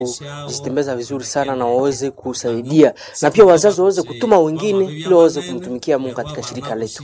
kujitembeza vizuri sana na waweze kusaidia na pia wazazi waweze kutuma wengine ili waweze kumtumikia Mungu katika shirika letu.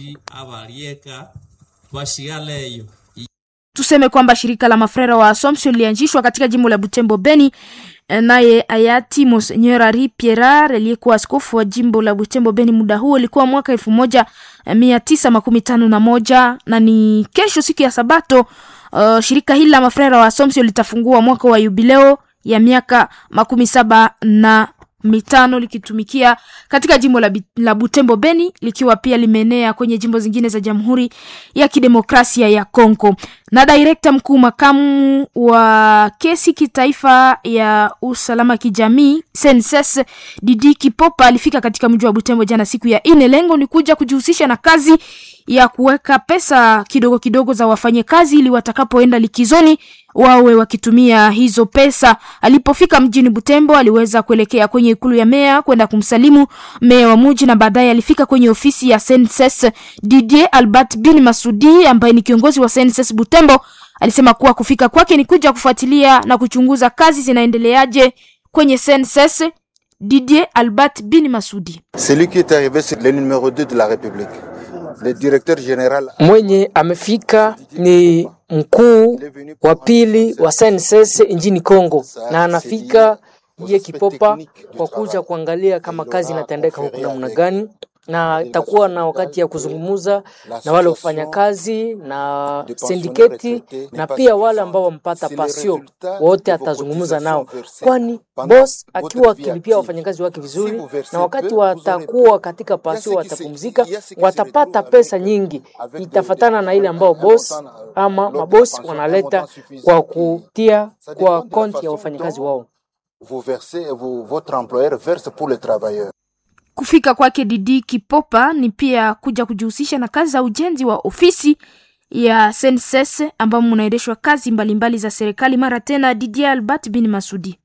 Tuseme kwamba shirika la mafrera wa Assumption lilianzishwa katika jimbo la Butembo Beni, naye hayati Monseigneur Henri Pierrat aliyekuwa askofu wa jimbo la Butembo Beni muda huo ilikuwa mwaka elfu moja mia tisa makumi tano na moja na ni kesho siku ya Sabato. Uh, shirika hili la mafrera wa Assumption litafungua mwaka wa yubileo ya miaka makumi saba na mitano likitumikia katika jimbo la, la Butembo Beni likiwa pia limeenea kwenye jimbo zingine za Jamhuri ya Kidemokrasia ya Kongo. Na direkta mkuu makamu wa kesi kitaifa ya usalama kijamii Senses Didi Kipopa alifika katika mji wa Butembo jana siku ya ine. Lengo ni kuja kujihusisha na kazi ya kuweka pesa kidogo kidogo za wafanyakazi ili watakapoenda likizoni wawe wakitumia hizo pesa. Alipofika mjini Butembo, aliweza kuelekea kwenye ikulu ya meya kwenda kumsalimu meya wa muji, na baadaye alifika kwenye ofisi ya Senses. Didier Albert Bin Masudi ambaye ni kiongozi wa Senses Butembo alisema kuwa kufika kwake ni kuja kufuatilia na kuchunguza kazi zinaendeleaje kwenye Senses. Didier Albert Bin Masudi Celui qui est arrivé c'est le numéro 2 de la République. Le directeur général Mwenye amefika ni mkuu wa pili wa SNSS nchini Kongo, na anafika ye Kipopa kwa kuja kuangalia kama kazi inatendeka huku namna gani, na itakuwa na wakati ya kuzungumza na wale wafanyakazi na sindiketi na pia wale ambao wampata pasio wote, atazungumza nao, kwani boss akiwa akilipia wafanyakazi wake vizuri, na wakati watakuwa katika pasio watapumzika, watapata pesa nyingi, itafatana na ile ambao boss ama mabosi wanaleta kwa kutia kwa konti ya wafanyakazi wao. vous versez, vous, votre employeur verse pour le travailleur. Kufika kwake Didi Kipopa ni pia kuja kujihusisha na kazi za ujenzi wa ofisi ya Senses ambamo mnaendeshwa kazi mbalimbali mbali za serikali. Mara tena Didier Albert bin Masudi.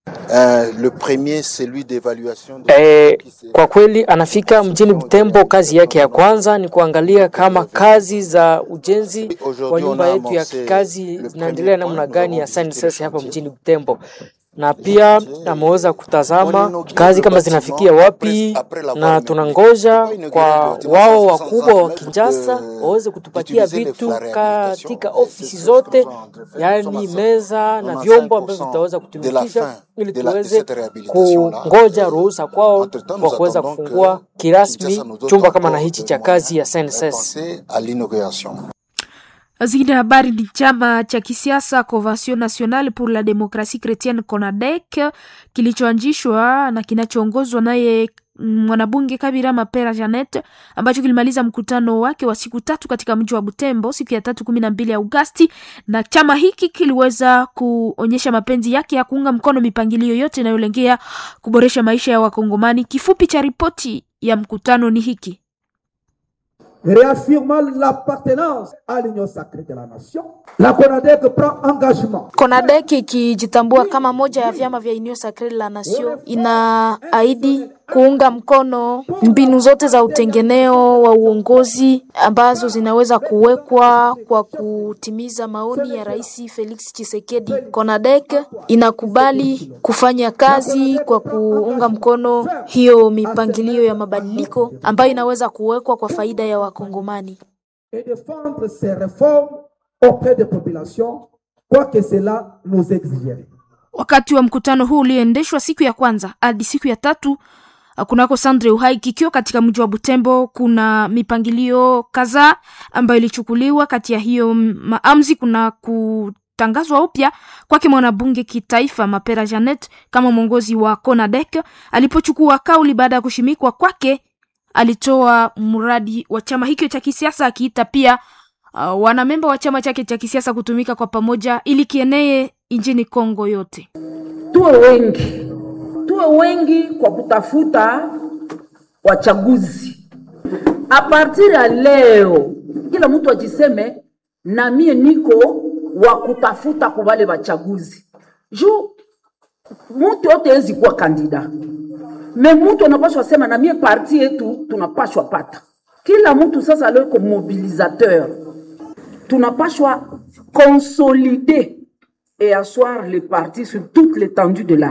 Euh, le premier, celui d'évaluation. de- E, kwa kweli anafika mjini Butembo. Kazi yake ya kwanza ni kuangalia kama kazi za ujenzi wa nyumba yetu ya kikazi zinaendelea namna gani ya SNSS hapa mjini Butembo, na pia ameweza kutazama kazi kama zinafikia wapi, na tunangoja kwa wao wakubwa wa Kinshasa waweze kutupatia vitu katika ofisi zote, yaani meza na vyombo ambavyo vitaweza kutumikisha ili tuweze kungoja ruhusa kwao kwa kuweza kufungua kirasmi chumba kama na hichi cha kazi ya SNSS. Penser à l'inauguration. Zingine habari ni chama cha kisiasa Convention Nationale pour la Democratie Chrétienne CONADEC kilichoanzishwa na kinachoongozwa naye mwanabunge Kabira Mapera Janet ambacho kilimaliza mkutano wake wa siku tatu katika mji wa Butembo siku ya tatu kumi na mbili Agosti, na chama hiki kiliweza kuonyesha mapenzi yake ya kuunga mkono mipangilio yote inayolengea kuboresha maisha ya Wakongomani. Kifupi cha ripoti ya mkutano ni hiki. réaffirmant l'appartenance à l'union sacrée de la nation, la CONADEC prend engagement CONADEC ikijitambua kama moja ya vyama vya Union Sacree la Nation inaahidi kuunga mkono mbinu zote za utengeneo wa uongozi ambazo zinaweza kuwekwa kwa kutimiza maoni ya Rais Felix Tshisekedi. CONADEC inakubali kufanya kazi kwa kuunga mkono hiyo mipangilio ya mabadiliko ambayo inaweza kuwekwa kwa faida ya Wakongomani. et défendre ces réformes auprès des populations, quoi que cela nous exigerait. Wakati wa mkutano huu ulioendeshwa siku ya kwanza hadi siku ya tatu uh, kunako Sandre Uhai kikiwa katika mji wa Butembo, kuna mipangilio kadhaa ambayo ilichukuliwa. Kati ya hiyo maamuzi kuna kutangazwa upya kwake mwanabunge kitaifa Mapera Janet kama mwongozi wa CONADEC. Alipochukua kauli baada ya kushimikwa kwake, alitoa mradi wa chama hicho cha kisiasa akiita pia uh, wanamemba wa chama chake cha kisiasa kutumika kwa pamoja ili kienee nchini Kongo yote. tuwe wengi, tuwe wengi kwa kutafuta wachaguzi. A partir ya leo, kila mtu ajiseme na mie niko wa kutafuta kwa wale wachaguzi, juu mtu yote hezi kuwa kandida me mtu anapashwa sema na mie parti yetu tunapashwa pata. Kila mtu sasa leo iko mobilisateur, tunapashwa konsolide et asseoir les partis sur toute l'étendue de la